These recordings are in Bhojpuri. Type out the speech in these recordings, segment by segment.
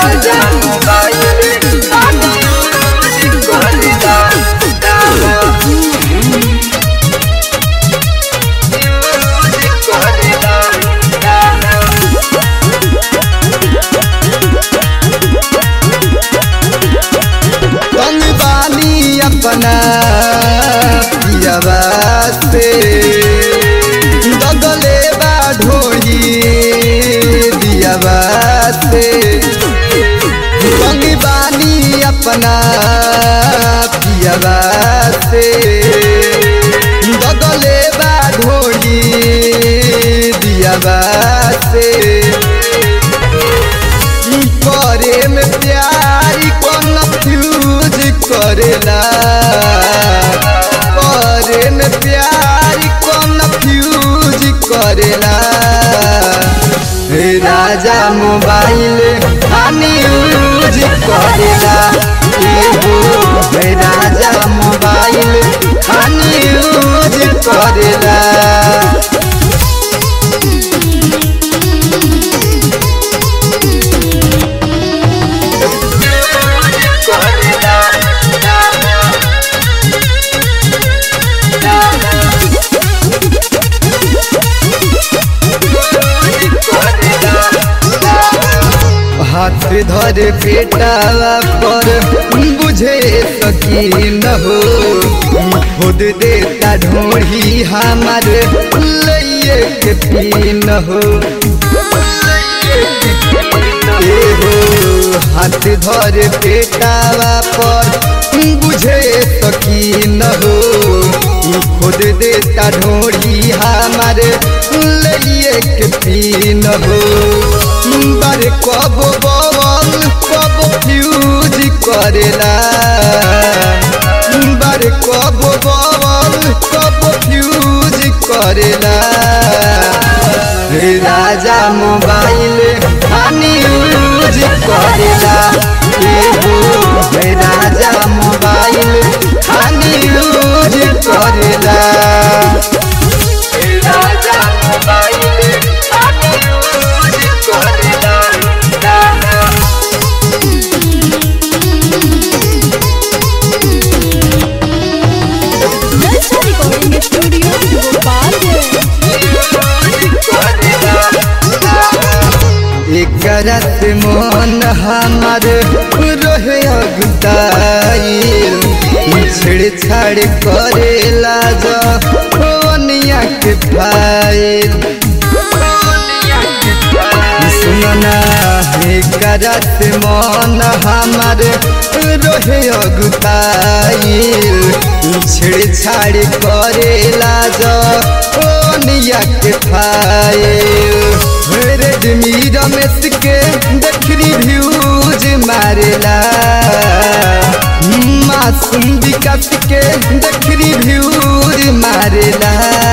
राजा मोबाइल खानी यूज करेला यूज करेला तंग बानी अपना पियवा से दगले बा ढोई दियवा से तंग बानी अपना पियवा से दगले बा ढोई दियवा से करे में प्यार कन्फ्यूज करेला करे में प्यार कन्फ्यूज करेला हे राजा मोबाइल हानि यूज करेला एगो हे राजा मोबाइल हानि यूज करेला हाथ धर बेटावा पर बुझे सकी न हो खुद देता ढोढ़ी हमार लइए के पी न हो ए हो हाथ धर बेटावा पर बुझे सकी न हो खुद देता ढोढ़ी हमार लइए के पी न हो बारे कब बवल कब फ्यूज करेला बारे कब बवल कब फ्यूज करेला हे राजा मोबाइल हानि यूज करेला एगो हे राजा मोबाइल हानि यूज करेला राजा मोबाइल खानी यूज करेला Lalsa Recording Studio, Gopalganj. एकरा से मन हमार रहे अगुताइल छेड़छाड़ करेला जनिया के फाइल सुनना एकरा से मन हमार रहे अगुताइल छेड़छाड़ करेला जनिया के फाइल रेडमी रमेश के देखनी व्यूज मारेला मासूम विकास के देखनी व्यूज मारेला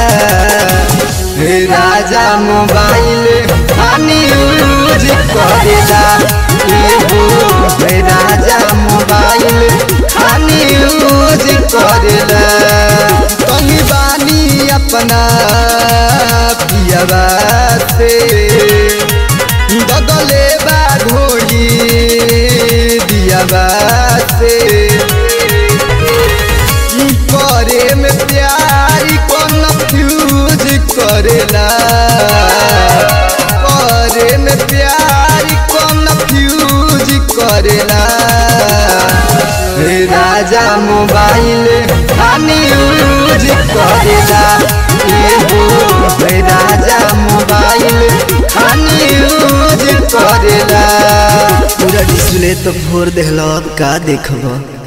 हे राजा मोबाइल हानि यूज करेला एगो हे राजा मोबाइल हानि यूज करेला कहीं बानी अपना पियवा से दगले बा ढोली दियवा से करे में प्यार कन्फ्यूज करेला करे में प्यार कन्फ्यूज करेला हे राजा मोबाइल हानि यूज करेला एगो हे राजा मोबाइल हानि यूज करेला पूरा डिस्प्ले तो फोड़ देहल अब का देखब